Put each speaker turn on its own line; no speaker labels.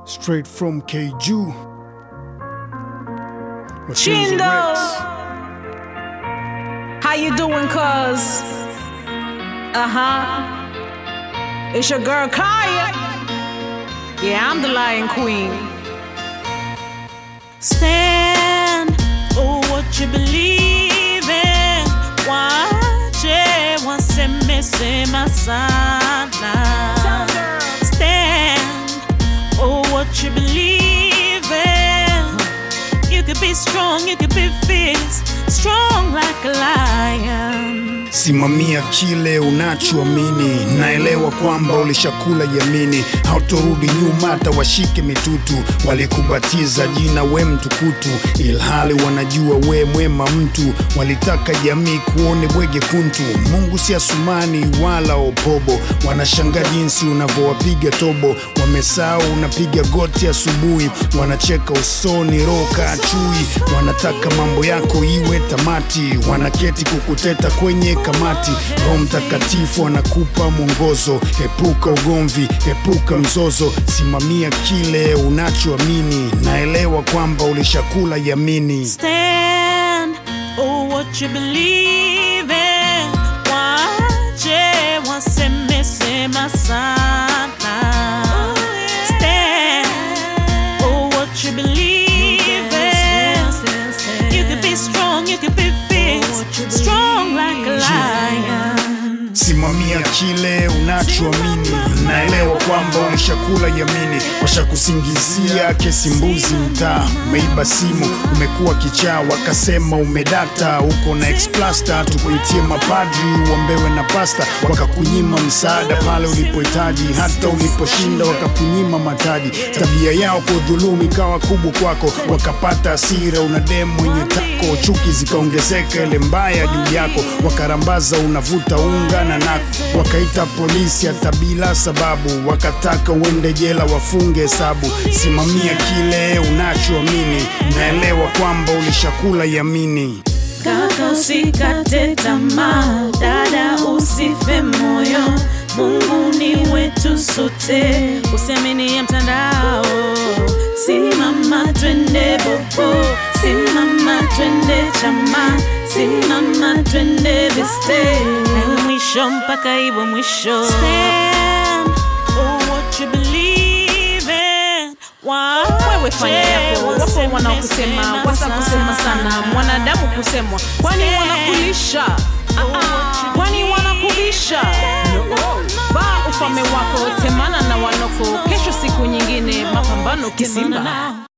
Straight from KJU. Mapenzi
Chindo.
Rex.
How you doing, cuz? Uh-huh. It's your girl Kaya. Yeah, I'm the Lion Queen.
Stand for what you believe in. Wache wasemesema sana. Stand for what you believe in. You could be strong, you could be fierce, strong like a lion.
Simamia kile unachoamini, naelewa kwamba ulishakula yamini, hautorudi nyuma hata washike mitutu. Walikubatiza jina we mtukutu, ilhali wanajua we mwema mtu. Walitaka jamii kuone bwege kuntu. Mungu si Asumani wala Opobo, wanashangaa jinsi unavyowapiga tobo. Wamesahau unapiga goti asubuhi, wanacheka usoni, roho kaa chui. Wanataka mambo yako iwe tamati, wanaketi kukuteta kwenye kamati. Roho Mtakatifu anakupa mwongozo, epuka ugomvi, epuka mzozo, simamia kile unachoamini. Naelewa kwamba ulishakula yamini.
Stand for what you believe in. Wache wasemesema sana. Stand for what you believe in. You could be strong, you could be fierce, strong like a lion.
Simamia kile unachoamini. Naelewa kwamba ulishakula yamini, washakusingizia kesi mbuzi mtaa, umeiba simu, umekuwa kichaa, wakasema umedata, uko na explasta, tukuitie mapadri uombewe na pasta, wakakunyima msaada pale ulipohitaji, hata uliposhinda wakakunyima mataji. Tabia yao kudhulumu ikawa kubwa kwako, wakapata hasira, una demu mwenye tako, chuki zikaongezeka, ile mbaya juu yako, wakarambaza unavuta unga na nako, wakaita polisi hata bila sababu, wakataka uende jela wafunge hesabu. Simamia kile unachoamini, naelewa kwamba ulishakula yamini.
Kaka usikate tamaa, dada usife moyo, Mungu ni wetu sote, usiamini ya mtandao. Simama twende bobo, simama twende chama, simama twende viste, iwe mwisho mpaka iwe mwisho. Stand for what you believe in.
Wewe fanya yako, wapo wanaokusema, wasa kusema sana, mwanadamu kusemwa, kwani wanakulisha? Ah, ah, kwani wanakubisha? Vaa ufalme wako, temana na wanoko, kesho siku nyingine, mapambano kisimba.